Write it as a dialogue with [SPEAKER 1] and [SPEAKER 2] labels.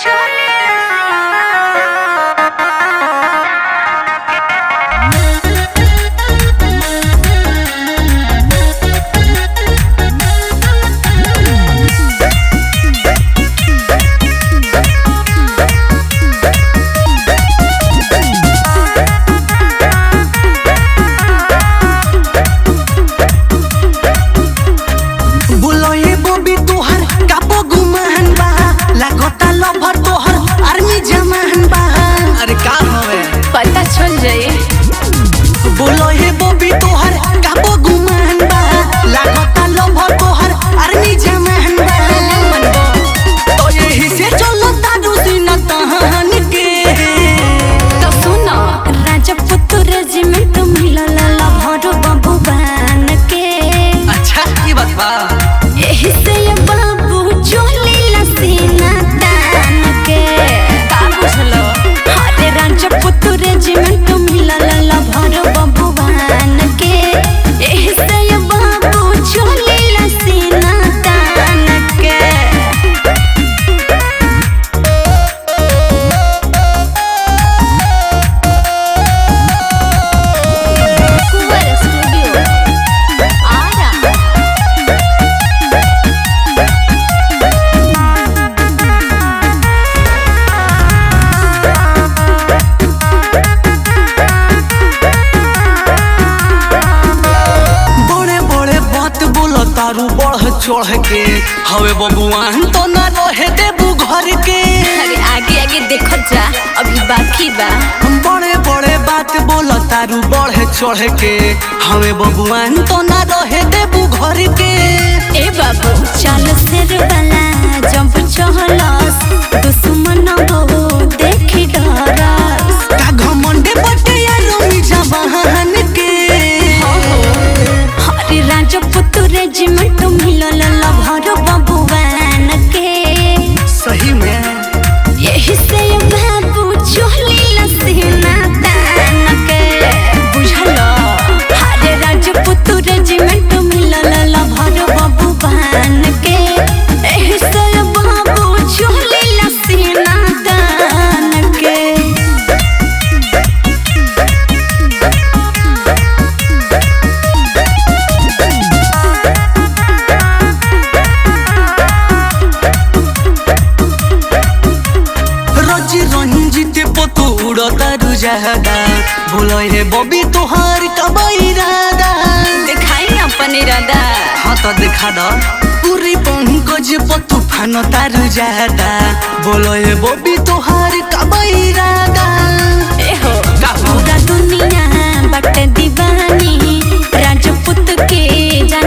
[SPEAKER 1] चढ़ के हवे बबुआन तो न रहे देबू घर के
[SPEAKER 2] अरे आगे आगे देखो जा अभी बाकी बा
[SPEAKER 1] हम बड़े बड़े बात बोल तारू बढ़े चढ़ के हवे बबुआन तो न रहे देबू घर के
[SPEAKER 2] ए बाबू चल सिर वाला जंप चहलस दुश्मन हो देखी डरस
[SPEAKER 1] का घमंडे बटे यारो मिजा बहन के
[SPEAKER 2] हरे राजपूत रेजिमेंट मिलल लभर बबुआन के
[SPEAKER 1] सही में
[SPEAKER 2] यही से बाबू चोली लसीना तान के बुझल हरे राजपूत रेजिमेंट मिलल लभर बबुआन के यही से बाबू चोली लसीना तान के
[SPEAKER 1] रजी रंजित पतुड़ तारू जहदा बोलो हे बबी तोहार कबई रादा
[SPEAKER 2] दिखाई अपन इरादा
[SPEAKER 1] हाँ तो दिखा दो पूरी पंकज तूफान तारू जहदा बोलो हे बबी तोहार कबई रादा
[SPEAKER 2] एहो
[SPEAKER 1] का हो?
[SPEAKER 2] पूरा दुनिया बट दीवानी राजपूत के जान